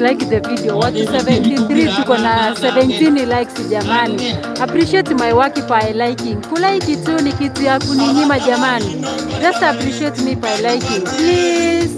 like the video. Watu 73 tuko na 17 likes jamani. Appreciate my work by liking. Kulike tu ni kitu ya kuninyima jamani. Just appreciate me by liking. Please.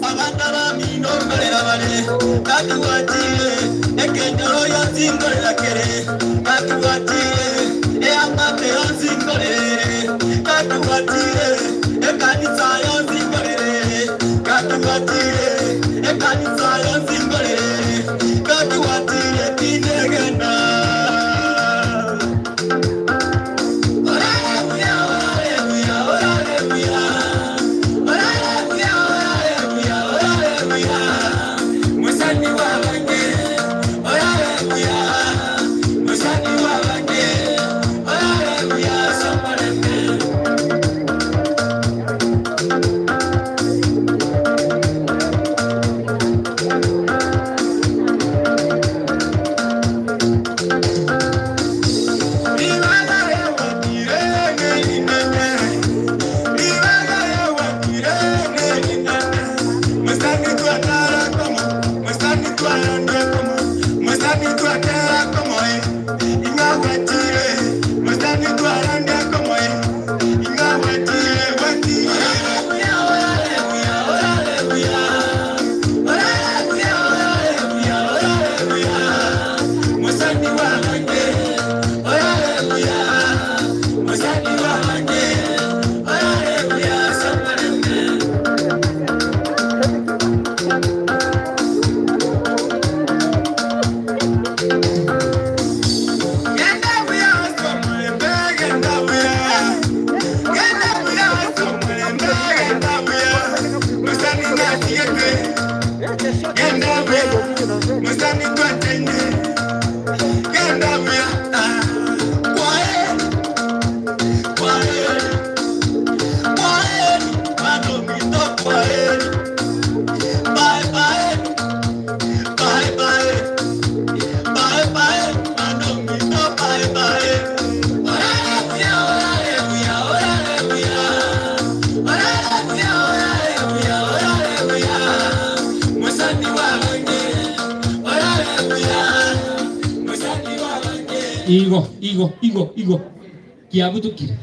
Igo, Igo, Igo, Igo. Kiabutukire.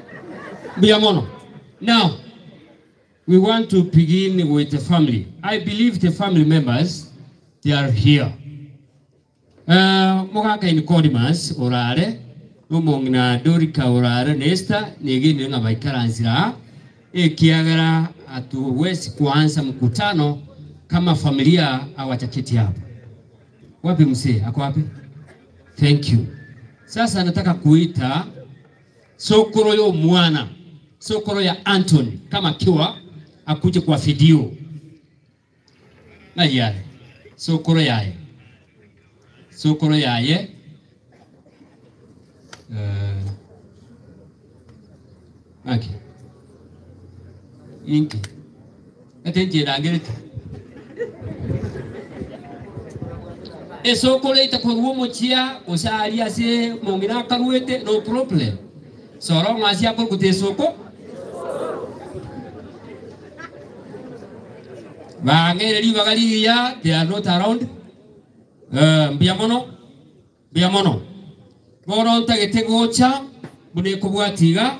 Biamono. Now, we want to begin with the family. I believe the family members, they are here. Uh, mugaka in Codimas, orare, umongna Dorika orare, Nesta, negine nga baikaranzira, ikiagara hatuwezi kuanza mkutano kama familia hawachaketi hapa. Wapi mzee? Ako wapi? Thank you. Sasa nataka kuita sokoro yo mwana sokoro ya Anthony kama kiwa akuje kwa video na yale sokoro yaye sokoro yaye uh, okay. inki ate njirangirite esokolo itakorwo muchia usari ase mongina karwete no problem soro ngasi akor kute soko bangere li bagali ya they are not around uh, mbia mono mbia mono boro ntagete gocha bune kubwatiga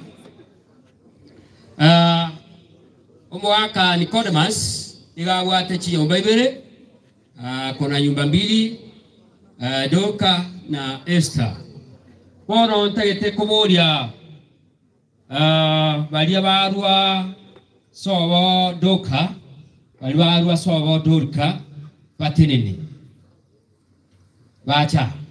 uh, umwaka Nicodemus igagwate chiyomba ibere uh, kuna nyumba mbili uh, Doka na Esther bono ntagete kuburia uh, baria barua sobo Doka bari barua sobo Dorka batinini bacha